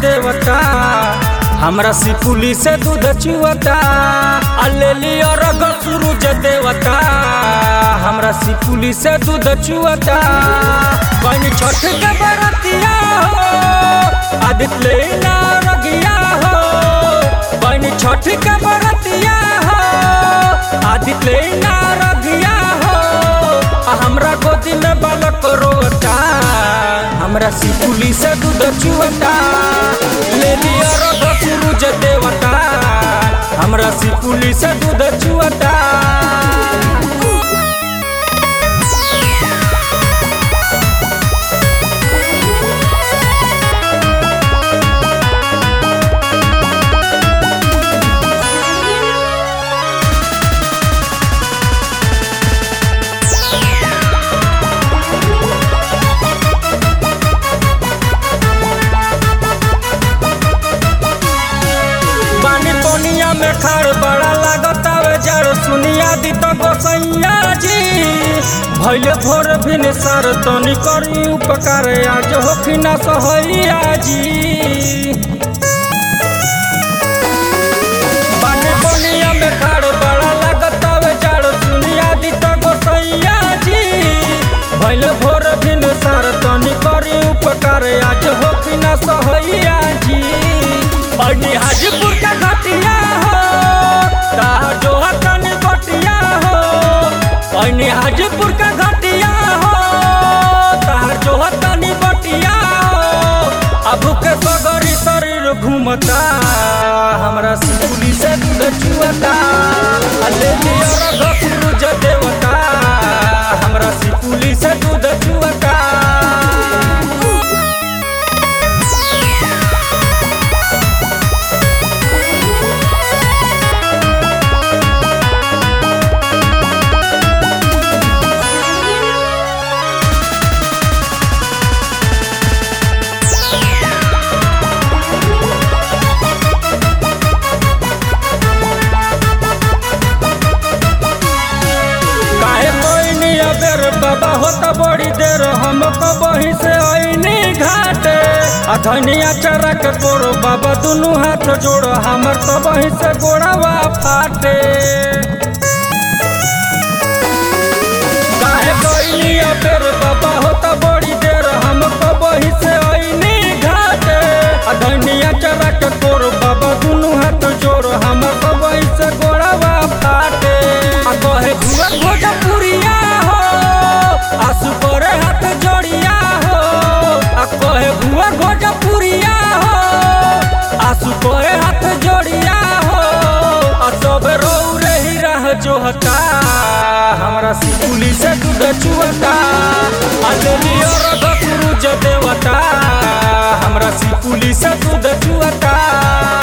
देवता हमरा सिपुली से दूध चुवता अलेली और सूरज देवता हमरा सिपुली से दूध चुवता कहीं छठ के बरतिया हो आदित्य ना रगिया हो कहीं छठ के बरतिया हो आदित्य ना रगिया हो आ हमरा गोदी में बालक रोता हमरा सिपुली से दूध चुवता ले लिया रथ सूरज देवता हमरा सिपुली से दूध चुवता पानी पोनिया में खाड़ बड़ा लागत आवे जड़ सुनिया दी तो गोसैया जी भैले भोर भिन सर तनी करी उपकार आज होखी ना सहैया जी पानी पोनिया में खाड़ बड़ा लागत आवे जड़ सुनिया दी तो गोसैया जी भैले भोर भिन सर तनी करी उपकार आज होखी ना सहैया जी अनी हाजीपुर का घटिया हो ताहा जो हतन बटिया हो अनी हाजीपुर का घटिया हो ताहा जो हतन बटिया हो अब के सगरी शरीर घूमता हमरा सिकुली से दूध चुवता अले लिया सूरज देवता हमरा सिकुली से दूध चुवता काहे कोई नहीं अबेर बाबा होता बड़ी देर हमको बही से आईनी घाटे अधनिया चरा के तोरो बाबा दुनू हाथ जोड़ो हमर तो बही से गोड़ावा फाटे काहे कोई नहीं अबेर बाबा होता बड़ी देर हमको बही से आईनी घाटे अधनिया चरा के तोरो बाबा दुनू हाथ जोड़ो हमर तो बही से गोड़ावा फाटे आ कहे घुआ भोजपुरिया हो आसु करे हाथ जोड़िया हो आ कहे घुआ भोजपुरिया हो आसु करे हाथ जोड़िया हो आ सब रो रही रह जोहता हमरा सिकुली से दूध चुवता आ लेलियो रथ सूरज देवता हमरा सिकुली से दूध चुवता